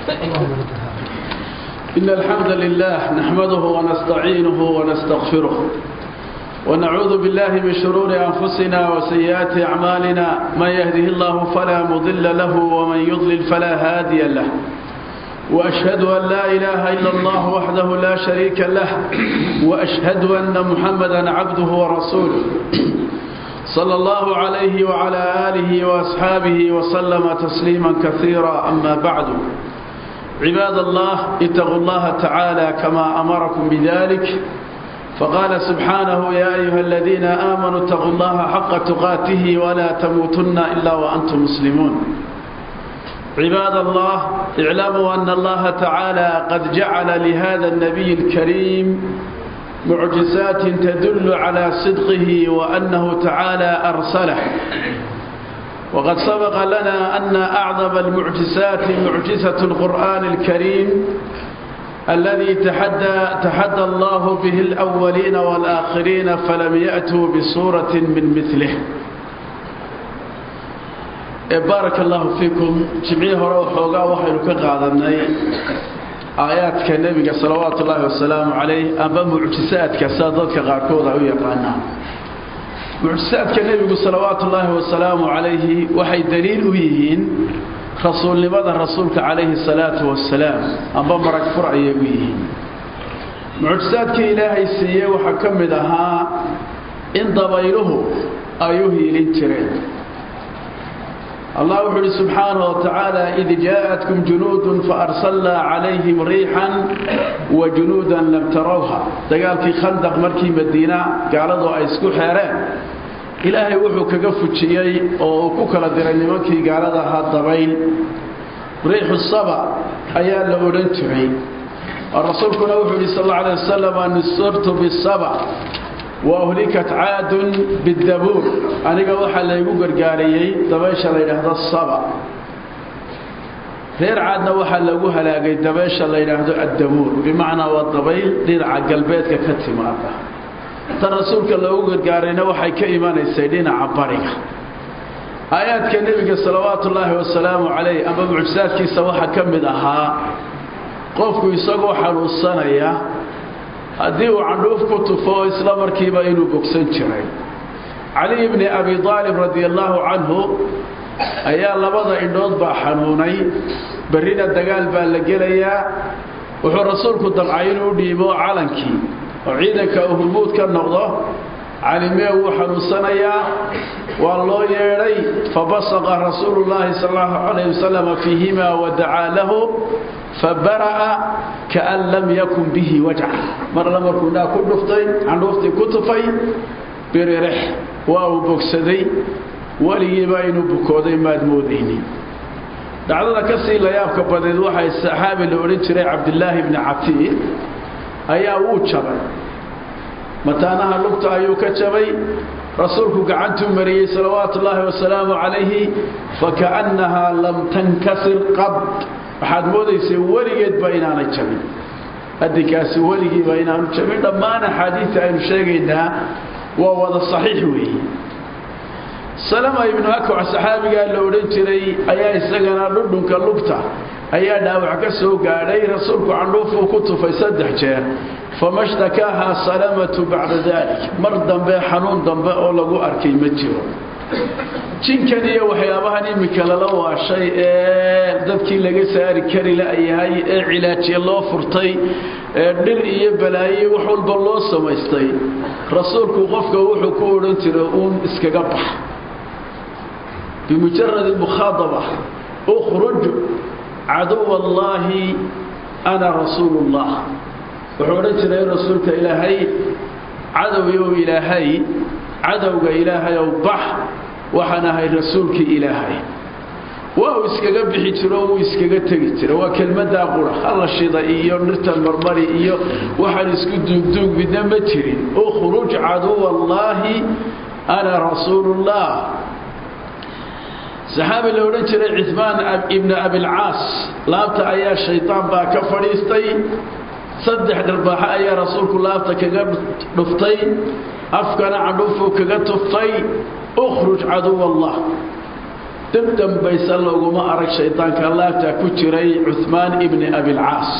إن الحمد لله نحمده ونستعينه ونستغفره ونعوذ بالله من شرور أنفسنا وسيئات أعمالنا من يهده الله فلا مضل له ومن يضلل فلا هادي له وأشهد أن لا إله إلا الله وحده لا شريك له وأشهد أن محمدا عبده ورسوله صلى الله عليه وعلى آله وأصحابه وسلم تسليما كثيرا أما بعد عباد الله اتقوا الله تعالى كما أمركم بذلك فقال سبحانه يا أيها الذين آمنوا اتقوا الله حق تقاته ولا تموتن إلا وأنتم مسلمون عباد الله اعلموا أن الله تعالى قد جعل لهذا النبي الكريم معجزات تدل على صدقه وأنه تعالى أرسله وقد سبق لنا أن أعظم المعجزات معجزة القرآن الكريم الذي تحدى, تحدى الله به الأولين والآخرين فلم يأتوا بصورة من مثله بارك الله فيكم جمعيه روحوغا وحينو كقادنay aayaadka nabiga salawaatu ullaahi wasalaamu calayh amba mucjisaadka sida dadka qaarkooda u yaqaanaan mucjisaadka nebigu salawaatu ullaahi wasalaamu calayhi waxay daliil u yihiin rasuulnimada rasuulka calayhi salaatu wasalaam amba marag fur ayay u yihiin mucjisaadkii ilaahay siiyey waxaa ka mid ahaa in dabayluhu ay u hiilin jireen الله وحده سبحانه وتعالى إذ جاءتكم جنود فأرسلنا عليهم ريحا وجنودا لم تروها دقال في خندق مركي مدينة قالوا أيسكو حيران إلهي وحو كقفو تشيي وكوكلا ديراني مكي قالوا هاد ضبيل ريح الصبا أيان لأولن تري الرسول كنا وحده صلى الله عليه وسلم أن صرت بالصبا وأهلكت عاد بالدبور أنا وحا ليقو قرقاريي دبيشا لينهض الصبا غير عادنا وحا ليقو هلاقي دبيشا لينهض الدبور بمعنى والضبيل دير عقل بيتك كتماتا ترسولك ليقو قرقارينا وحا كإيمان السيدين عبارك آيات كالنبي صلوات الله والسلام عليه أما معجزات كيسا وحا كمدها قفكو يساقو حلو السنة haddii uu candhuuf ku tufo isla markiiba inuu bogsan jiray cali bni abi aalib radi allaahu canhu ayaa labada indhood baa xanuunay berrina dagaal baa la gelayaa wuxuu rasuulku damcay inuu dhiibo calankii oo ciidanka uu hurmuud ka noqdo calimee wuu xanuunsanayaa waa loo yeedhay fabasaqa rasuulu llaahi sal allahu calayh wasalam fiihima wadacaa lahu fabara'a kaan lam yakun bihi wajca mar alla markuu indhaha ku dhuftay candhuuftii ku tufay biririx waa uu bogsaday weligiiba inuu bukooday maad moodaynin dhacdada ka sii layaabka badeed waxay saxaabi la odhan jiray cabdilaahi bni catiiq ayaa wuu jabay mataanaha lugta ayuu ka jabay rasuulku gacantuu mariyey salawaatu ullaahi wasalaamu calayhi fakaannahaa lam tankasir qad waxaad moodaysay weligeedba inaanay jabin adinkaasi weligiiba inaanu jabin dhammaan axaadiidta aynu sheegaynaa waa wada saxiix weeye salama ibnu akwac saxaabigaa la odhan jiray ayaa isagana dhudhunka lugta ayaa dhaawac ka soo gaadhay rasuulku candhuufuu ku tufay saddex jeer fama shtakaahaa salamatu bacda dalik mar dambe xanuun dambe oo lagu arkay ma jiro jinkan iyo waxyaabahan iminka lala waashay ee dadkii laga saari kari la'yahay ee cilaajiye loo furtay ee dhir iyo balaaye wax walba loo samaystay rasuulku qofka wuxuu ku odhan jiray uun iskaga bax bimujarad mukhaadaba ukhruj caduw allaahi ana rasuulu llah wuxuu odhan jiray rasuulka ilaahay cadowyow ilaahay cadowga ilaahayow bax waxaan ahay rasuulkii ilaahay waa uu iskaga bixi jiro wuu iskaga tegi jira waa kelmadaa qura halla shida iyo dhirtan marmari iyo waxaan isku duugduug midna ma jirin ukhruj caduw allaahi ana rasuulullah saxaabi la odhan jiray citmaan ibni abilcaas laabta ayaa shaydaan baa ka fadhiistay saddex dharbaaxo ayaa rasuulku laabta kaga dhuftay afkana candhuufuu kaga tuftay ukhruj caduw allah dib dambaysa looguma arag shaydaanka laabtaa ku jiray cuhmaan ibni abilcaas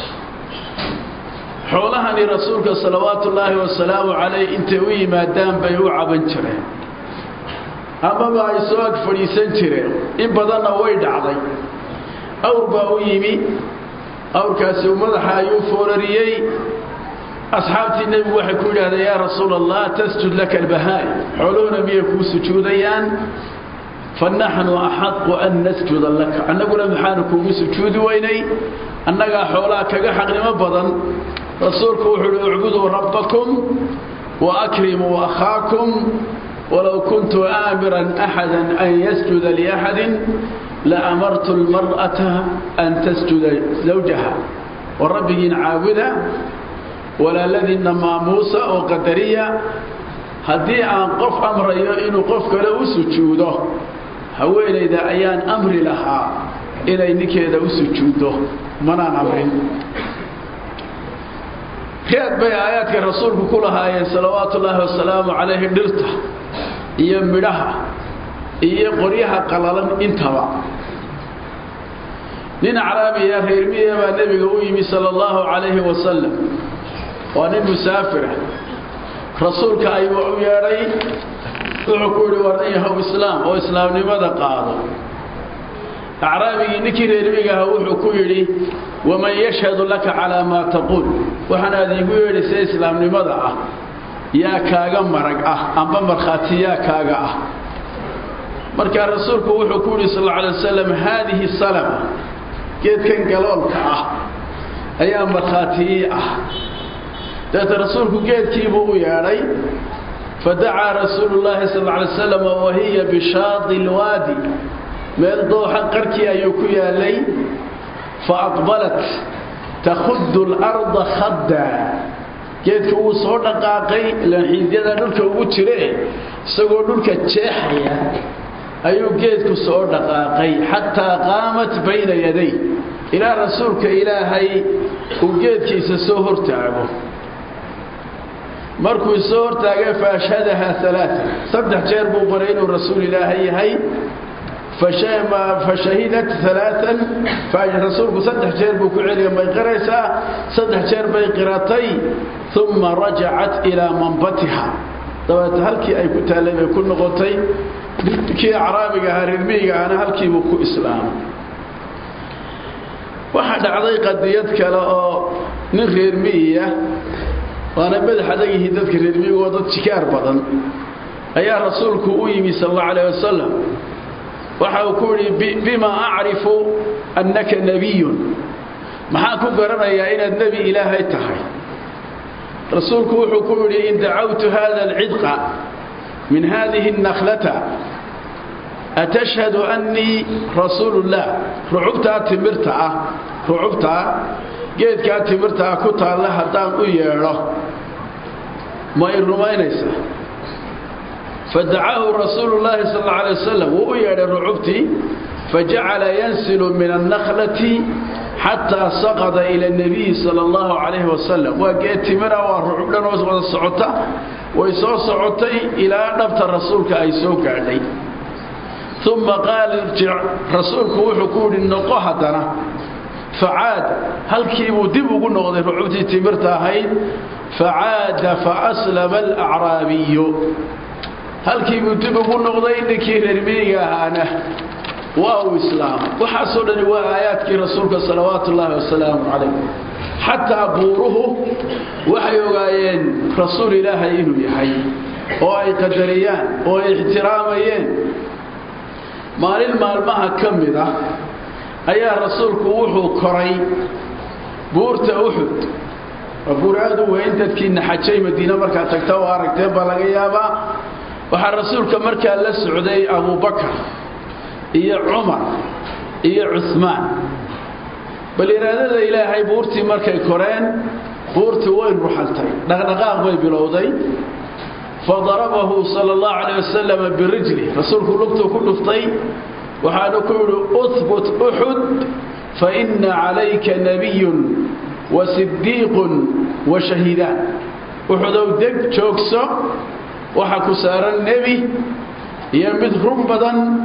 xoolahani rasuulka salawaatu ullaahi wasalaamu calayh intay u yimaadaan bay u caban jireen amaba ay soo ag fadhiisan jireen in badanna way dhacday awr baa u yimi awrkaasi uu madaxa ayuu foorariyey asxaabtii nebigu waxay ku yidhahdeen yaa rasuul allah tasjud laka albahaai xooluhuna miyay kuu sujuudayaan fa naxnu axaqu an nasjuda laka annaguna maxaanu kuugu sujuudi weynay annagaa xoolaha kaga xaqnimo badan rasuulku wuxuu uhi ucbuduu rabbakum wa akrimuu akhaakum walow kuntu aamiran axada an yasjuda liaxadin laamartu lmar'ata an tasjuda zawjaha wa rabbigiina caabuda walaaladiinna maamuusa oo qadariya haddii aan qof amrayo inuu qof kale u sujuudo haweenayda ayaan amri lahaa inay ninkeeda u sujuuddo manaan amrin reed bay aayaadka rasuulku ku lahaayeen salawaatu ullaahi wasalaamu calayhi dhirta iyo midhaha iyo qoryaha qalalan intaba nin caraabiya reermiya baa nebiga u yimi sala allahu calayhi wasalam waa nin musaafira rasuulka ayuu u yeedhay wuxuu ku yidhi war yahow islaam oo islaamnimada qaado acraabigii ninkii reermiga aha wuxuu ku yidhi waman yashhadu laka calaa maa taquul waxaanaad iigu yeedhaysay islaamnimada ah yaa kaaga marag ah amba markhaati yaa kaaga ah markaa rasuulku wuxuu ku yidhi sal alla alay wasalam haadihi salama geedkan galoolka ah ayaa markhaatii ah deeta rasuulku geedkiibuu u yeedhay fadacaa rasuulu llaahi sal alla alay wasalam wahiya bishaadi lwaadi meel dooxa qarkii ayuu ku yaalay fa aqbalat takhudu larda khadda geedka wuu soo dhaqaaqay ilaan xiidyada dhulka ugu jire isagoo dhulka jeexaya ayuu geedku soo dhaqaaqay xataa qaamat bayna yaday ilaa rasuulka ilaahay uu geedkiisa soo hortaago markuu soo hortaagay fa ashhadaha alaaa saddex jeer buu baray inuu rasuul ilaahay yahay fashahidat alaaan rasuulku saddex jeer buu ku celiya may qiraysaa saddex jeer bay qiratay uma rajacat ilaa manbatiha dabeeta halkii ay ku taallay bay ku noqotay kii acraabiga ahaa reermiyiga ahna halkiibuu ku islaamay waxaa dhacday qadiyad kale oo nin reermiyiya waana madax adag yihiin dadka reermiyigoo dad jikaar badan ayaa rasuulku u yimi sal allau alayh wasalam waxa uu ku yidhi bima acrifu annaka nebiyun maxaan ku garanayaa inaad nebi ilaahay tahay rasuulku wuxuu ku yidhi in dacawtu hada alcidqa min hadihi الnaklata atashhadu annii rasuulu اllah rucubtaa timirta ah rucubtaa geedkaa timirta ah ku taalla haddaan u yeedho ma i rumaynaysaa fadacahu rasuulu llaahi sal alla alay wasalam wuu u yeedhay rucubtii fajacala yansilu min annaklati xataa saqada ila nabiyi sala allahu calayhi wasalam waa geed timira waa rucub dhan oo wada socota way soo socotay ilaa dhabta rasuulka ay soo gaadhay uma qaala irjic rasuulku wuxuu ku yidhi noqo haddana facaada halkiibuu dib ugu noqday rucubtii timirta ahayd facaada faaslama alacraabiyu halkiibuu dib ugu noqday ninkii reermiyiga ahaana waa uu islaamay waxaasoo dhani waa aayaadkii rasuulka salawaatu ullaahi wasalaamu calayh xataa buuruhu waxay ogaayeen rasuul ilaahay inuu yahay oo ay qadariyaan oo ay ixtiraamayeen maalin maalmaha ka mid ah ayaa rasuulku wuxuu koray buurta uxud waa buur aad u weyn dadkiina xajay madiine markaad tagta oo aragteen baa laga yaabaa waxaa rasuulka markaa la socday abubakar iyo cumar iyo cuhmaan bal iraadada ilaahay buurtii markay koreen buurtii way ruxantay dhaqdhaqaaq bay bilowday fadarabahu sala allahu calayh wasalam birijli rasuulku lugtuu ku dhuftay waxaanu ku yidhi uhbut uxud fa inna calayka nabiyun wa sidiiqun wa shahiidaan uxudow deg joogso waxa ku saaran nebi iyo mid run badan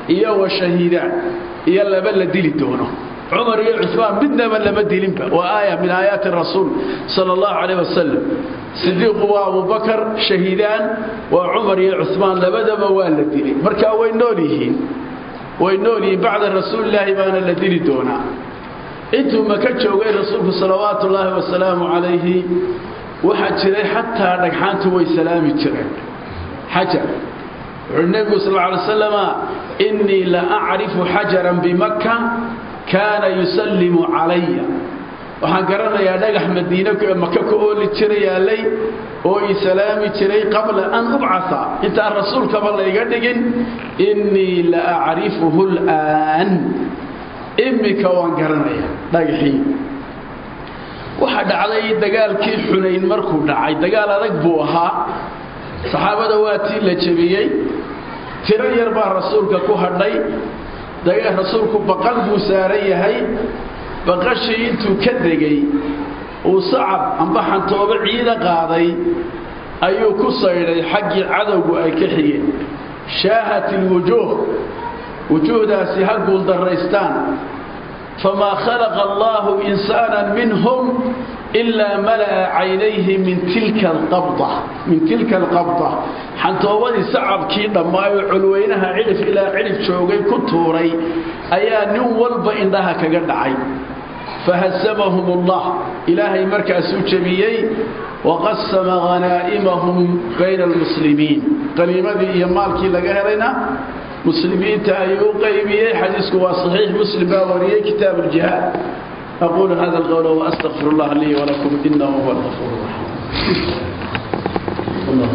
iyo wa shahiidaan iyo laba la dili doono cumar iyo cusmaan midnaba lama dilinba waa aaya min aayaati rasuul sala allahu calayh wasalam sidiiqu waa abubakar shahiidaan waa cumar iyo cusmaan labadaba waa la dilay marka way nool yihiin way nool yihiin bacda rasuulilaahi baana la dili doonaa intuu maka joogay rasuulku salawaatu ullaahi wasalaamu calayhi waxaa jiray xataa dhagxaantu way salaami jireen xajar wuxuui nebigu sal ly slama innii la acrifu xajaran bimaka kaana yusallimu calaya waxaan garanayaa dhagax madiine maka ka ooli jira yaallay oo ii salaami jiray qabla an ubcaa intaan rasuulkaba layga dhigin innii la acrifuhu l'aan imika waan garanaya dhagaxii waxaa dhacday dagaalkii xunayn markuu dhacay dagaal adag buu ahaa saxaabada waa tii la jebiyey tiro yar baa rasuulka ku hadhay rasuulku baqal buu saaran yahay baqashii intuu ka degay uu sacab amba xantoobo ciida qaaday ayuu ku saydhay xaggii cadowgu ay ka xigeen shaahat ilwujuuh wujuuhdaasi ha guuldarraystaan famaa khalaqa allaahu insaanan minhum ilaa mala'a caynayhi min tilka alqabda min tilka alqabda xantoobadii sacabkii dhammaayoo colweynaha cidhif ilaa cidhif joogay ku tuuray ayaa nin walba indhaha kaga dhacay fahasamahum allah ilaahay markaasuu jebiyey waqasama hanaa'imahum bayna almuslimiin qaniimadii iyo maalkii laga helayna muslimiinta ayuu u qaybiyey xadiisku waa saxiix muslim baa wariyey kitaab aljihaad أقول هذا القول وأستغفر الله لي ولكم إنه هو الغفور الرحيم الله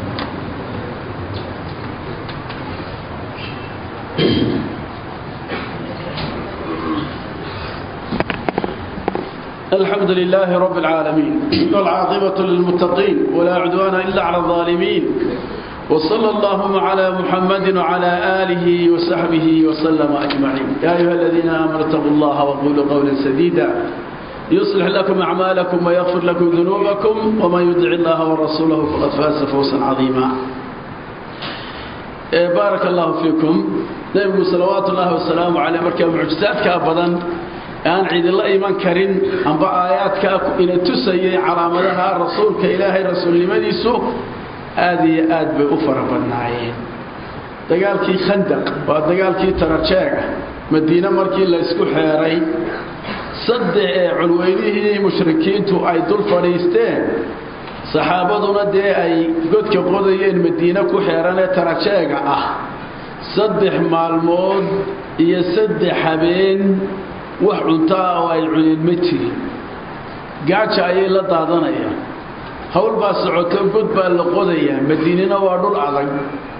الحمد لله رب العالمين والعاقبة للمتقين ولا عدوان إلا على الظالمين وصلى اللهم على محمد وعلى آله وصحبه وسلم أجمعين يا أيها الذين آمنوا اتقوا الله وقولوا قولا سديدا يصلح لكم أعمالكم ويغفر لكم ذنوبكم ومن يدع الله ورسوله فقد فاز فوزا عظيما بارك الله فيكم نبي صلوات الله وسلامه عليه مركب معجزات كابدا aan cidila iman karin amba aayaadka ina tusayay calaamadaha rasuulka ilaahay rasuulnimadiisu aad iyo aad bay u fara badnaayeen dagaalkii khandaq waa dagaalkii tarajeega madiine markii la ysku xeeray saddex ee culweynihii mushrikiintu ay dul fadhiisteen saxaabaduna dee ay godka qodayeen madiine ku xeeran ee tarajeega ah saddex maalmood iyo saddex habeen wax cuntaa oo ay cuneen ma jirin gaaja ayay la daadanayaan hawl baa socoto god baa la qodayaa madiinina waa dhul adag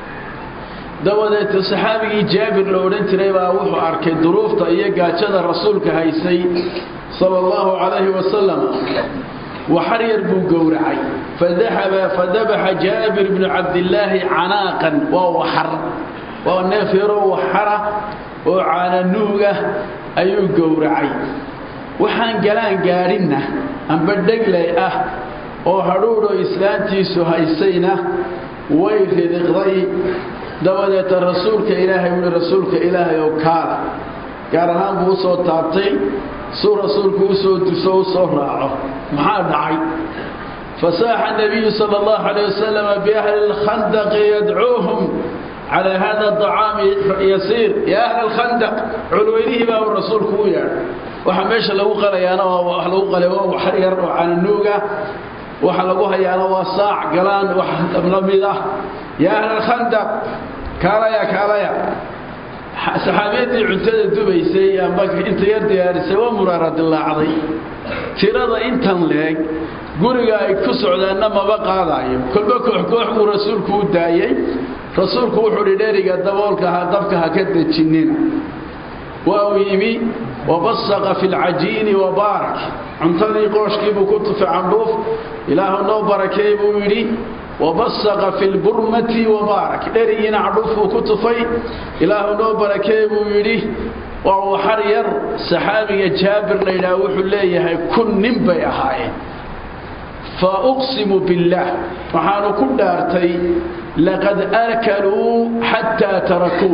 dabadeeta saxaabigii jaabir la odhan jiray baa wuxuu arkay duruufta iyo gaajada rasuulka haysay sala allahu calayhi wasalam waxar yar buu gowracay fadahaba fadabaxa jaabir bnu cabdillaahi canaaqan waa waxar waa neef yaroo waxara oo caananuuga ayuu gowracay waxaan galaan gaadhinna amba dheglay ah oo hadhuudhoo islaantiisu haysayna way ridiqday dabadeeta rasuulka ilaahay wuhi rasuulka ilaahay oo kaala gaar ahaan buu usoo taabtay suu rasuulku usoo duso u soo raaco maxaa dhacay fasaaxa nabiyu sala allahu calayh wasalama biahli lkhandaqi yadcuuhum calaa hada acaami yasiir ya ahla alkhandaq culweynihii baa uu rasuulku u yeedhay waxaa meesha lagu qalayaana wax lagu qalay waa waxar yar oo cananuuga waxa lagu hayaana waa saac galaan wax la mid ah yaa ahla alkhandaq kaalaya kaalaya saxaabiyadii cuntada dubaysay amba inta yar diyaarisay waa muraara dilaacday tirada intan leeg guriga ay ku socdaanna maba qaadaayo kolba koox koox buu rasuulku u daayey rasuulku wuxuu hi dheriga daboolka ha dabka ha ka dejinina waa uu yimi wabasaqa fi lcajiini wabaarak cuntadii qooshkiibuu ku tufay candhuuf ilaahu noo barakeey buu yidhi wabasaqa fi lburmati wabaarak dherigiina candhuuf buu ku tufay ilaahu noo barakeey buu yidhi waa waxar yar saxaabiga jaabir la yidhaha wuxuu leeyahay kun nin bay ahaayeen fa uqsimu billaah waxaanu ku dhaartay laqad akaluu xataa tarakuu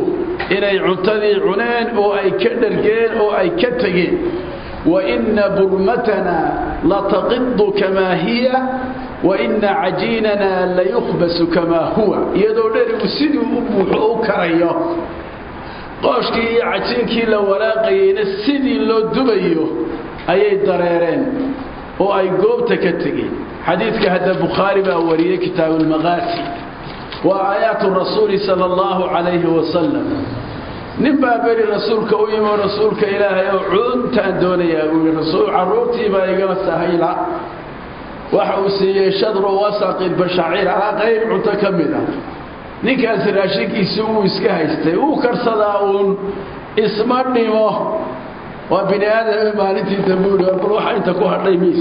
inay cuntadii cuneen oo ay ka dhargeen oo ay ka tegeen waina burmatana lataqidu kamaa hiya waina cajiinana layukhbasu kamaa huwa iyadoo dherigu sidii u buuxo u karayo qooshkii iyo cajiinkii la walaaqayeyna sidii loo dubayo ayay dareereen oo ay goobta ka tegeen xadiidka hadda bukhaari baa wariyey kitaabu lmaqaasi waa aayaatu rasuuli sala allahu calayhi wasalam nin baa beri rasuulka u yimi oo rasuulka ilaahay oo cuntaan doonayaa buu yidhi rasuul carruurtiibaa igala sahayla waxa uu siiyey shadru wasaqi bashaciir alaa qayb cunto ka mid ah ninkaasi raashinkiisi wuu iska haystay wuu karsadaa uun isma dhimo waa bini aadame maalintii dambuuri bal waxa inta ku hadhay miis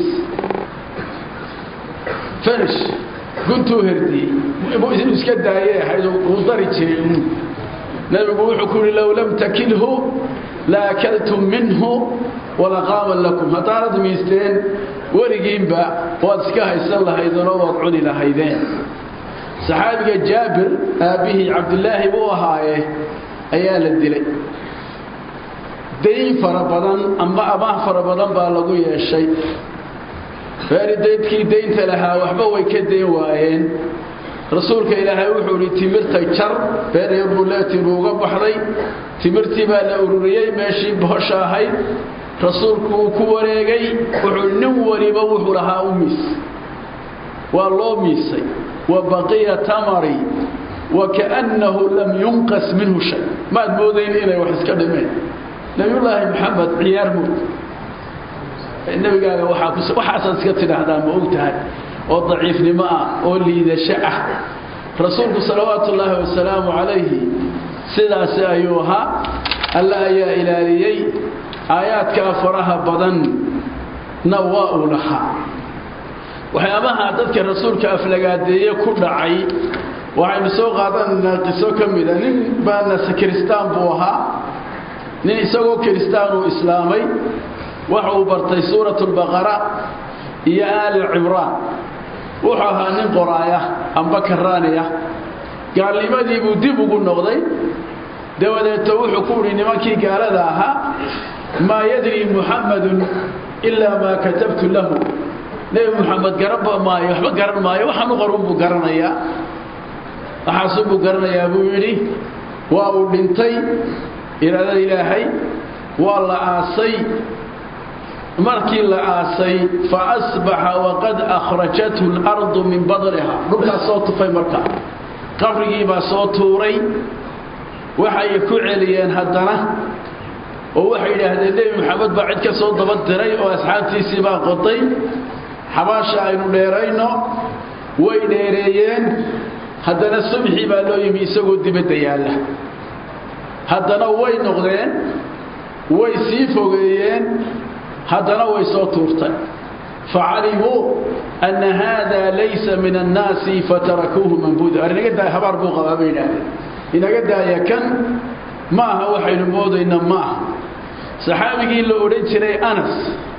finish guntuu herdiyey inuu iska daayay ahayd uu dari jiray nabigu wuxuu ku yidhi low lam takilhu la akaltum minhu walaqaaman lakum haddaanad miisteen weligiinba waad iska haysan lahaydeenoo waad cuni lahaydeen saxaabiga jaabir aabbihii cabdilaahi buu ahaaye ayaa la dilay dayn fara badan amba amaah fara badan baa lagu yeeshay reeri daydkii daynta lahaa waxba way ka dayn waayeen rasuulka ilaahay wuxuu idhi timirta jar beereer buleeti buu uga baxday timirtii baa la ururiyey meeshii bohosha ahayd rasuulku uu ku wareegay wuxuu nin waliba wuxuu lahaa u miis waa loo miisay wa baqiya tamari wa kaannahu lam yunqas minhu shay maad moodayn inay wax iska dhimeen nabiyullaahi maxamed ciyaar mood nebigaaga waxaasaad iska tidhaahdaa ma og tahay oo daciifnimo ah oo liidasho ah rasuulku salawaatu ullaahi wasalaamu calayhi sidaasi ayuu ahaa alla ayaa ilaaliyey aayaadkaa faraha badanna waa uu lahaa waxyaabaha dadka rasuulka aflagaadeeye ku dhacay waxaynu soo qaadanaynaa qiso ka mida nin baanase kiristaan buu ahaa nin isagoo kiristaan uu islaamay waxa uu bartay suurat lbaqara iyo aali cimraan wuxuu ahaa nin qoraaya amba karaaniya gaalnimadii buu dib ugu noqday dabadeeto wuxuu ku idhi nimankii gaalada ahaa maa yadri muxammadun ilaa maa katabtu lahu nebi muxamed garanba maayo waxba garan maayo waxaan u qorun buu garanayaa waxaasunbuu garanayaa buu yidhi waa uu dhintay iraadada ilaahay waa la aasay markii la aasay fa asbaxa waqad akhrajathu اlardu min badniha dhulkaas soo tufay markaa qabrigii baa soo tuuray waxay ku celiyeen haddana oo waxay yidhaahdeen nebi maxamed baa cid ka soo daba diray oo asxaabtiisii baa qoday xabaasha aynu dheerayno way dheereeyeen haddana subxii baa loo yimi isagoo dibadda yaalla haddana way noqdeen way sii fogeeyeen haddana way soo tuurtay facalimuu anna haada laysa min annaasi fatarakuuhu mambuuda ar inaga daaya habaar buu qabaa bay yidhaahdeen inaga daaya kan ma aha waxaynu moodayna ma aha saxaabigii la odhan jiray anas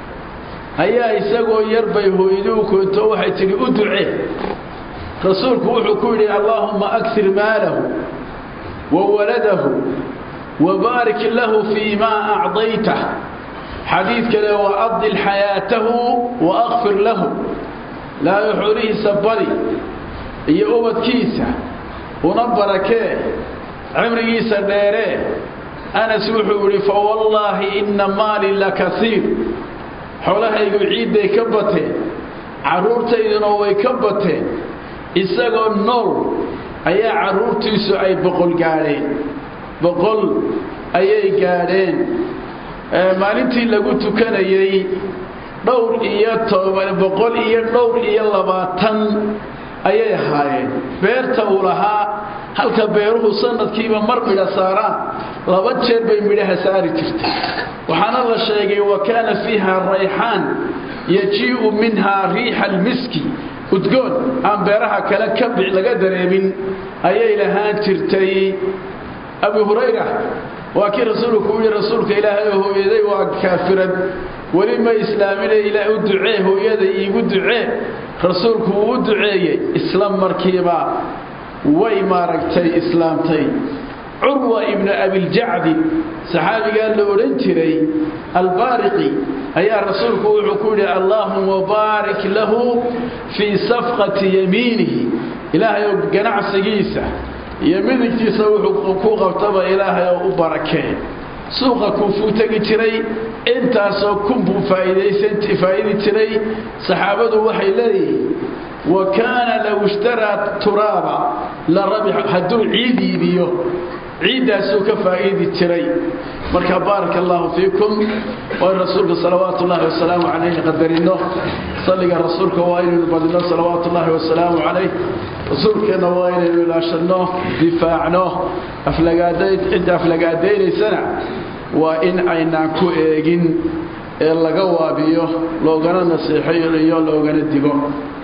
ayaa isagoo yar bay hooyaduu koonto waxay tidhi u ducee rasuulku wuxuu ku yidhi allaahumma akir maalahu wa waladahu wabaarik lahu fii maa acdaytah xadiid kale wa adil xayaatahu wa akfir lahu laayo xoolihiisa badi iyo ubadkiisa una barakee cimrigiisa dheeree anas wuxuu yidhi fawallaahi inna maali la kaiir xoolahaygu ciidday ka bateen carruurtayduna way ka bateen isagoo nool ayaa carruurtiisu ay boqol gaadheen boqol ayay gaadheen maalintii lagu tukanayey dhowr iyo toban boqol iyo dhowr iyo labaatan ayay ahaayeen beerta uu lahaa halka beeruhu sanadkiiba mar midha saaraan laba jeer bay midhaha saari jirtay waxaana la sheegay wa kaana fiiha rayxaan yajii'u minhaa riixa almiski udgoon aan beeraha kale ka laga dareemin ayay lahaan jirtay abu hurayra waa kii rasuulku u yihi rasuulka ilaahay oo hooyaday waa kaafirad weli ma islaamine ilaa u ducee hooyada iigu ducee rasuulku wuu u duceeyey isla markiiba way maaragtay islaamtay curwa ibnu abiljacdi saxaabigaa la odhan jiray albaariqi ayaa rasuulku wuxuu ku yidhi allaahuma baarik lahu fii safqati yamiinihi ilaahay oo ganacsigiisa iyo midigtiisa wuxuu ku qabtaba ilaahay oo u barakee suuqa kuufuu tegi jiray intaasoo kunbuu faa'iidi jiray saxaabadu waxay leeyihiin wa kaana low ishtaraa turaaba la rabix hadduu ciid iibiyo ciiddaasuu ka faa'iidi jiray marka baaraka allaahu fiikum waa in rasuulka salawaatu ullaahi wasalaamu calayhi qadarino salliga rasuulka waa inaynu badino salawaatu ullaahi wasalaamu calayh rasuulkeenna waa inaynu ilaashanno difaacno cidda aflagaadaynaysana waa in aynaan ku eegin ee laga waabiyo loogana nasiixayo loogana digo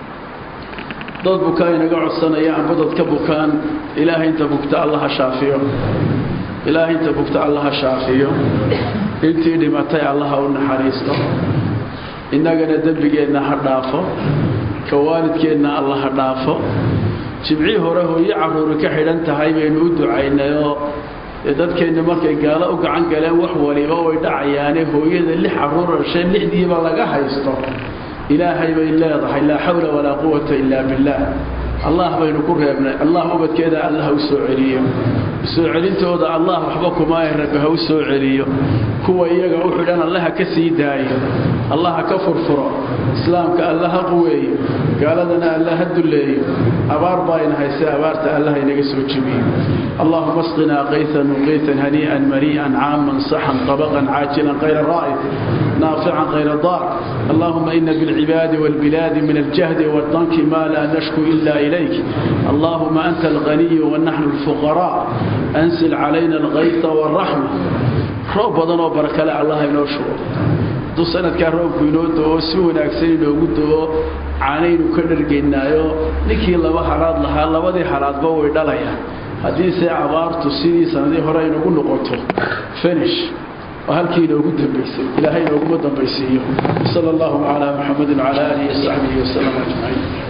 dad bukaa inaga codsanaya amba dadka bukaan ilaahay inta bugta allaha shaafiyo ilaahay inta bugta allaha shaafiyo intii dhimatay allaha u naxariisto innagana dembigeenna ha dhaafo ka waalidkeenna alla ha dhaafo jimcii hore hooyo carruuri ka xidhan tahay baynu u ducaynayoo dee dadkeenna markay gaalo u gacan galeen wax waliba way dhacayaane hooyada lix carruur dhasheen lixdiiba laga haysto ilaahay bay leedahay laa xawla walaa quwata ilaa billaah allah baynu ku reebnay allah ubadkeeda alla ha u soo celiyo soo celintooda allah waxba kumaahe rabbi ha u soo celiyo kuwa iyaga u xidhan alle ha ka sii daayo allah ha ka furfuro islaamka alla ha quweeyo gaaladana alla ha dulleeyo abaar baayna hayse abaarta alla ha inaga soo jebiyo allahuma asqinaa qaytan muqiitan hanii'an marii'an caaman saxan qabaqan caajilan kayra raa'id نافعا غير ضار اللهم إن بالعباد والبلاد من الجهد والضنك ما لا نشكو إلا إليك اللهم أنت الغني ونحن الفقراء أنزل علينا الغيث والرحمة روب بدن وبركة الله إنه شروع duu sanadkaa roobku inoo doo si wanaagsan inoogu doo caanaynu ka dhargaynaayo ninkii laba halaad lahaa labadii halaadba way dhalayaan haddiise abaartu sidii sanadii hore aynugu noqoto finish oo halkii inoogu dambaysay ilaahay inooguma dambaysiiyo sala allahu calaa muxamedin wacala aalihi wasaxbihi wasalam ajmaciin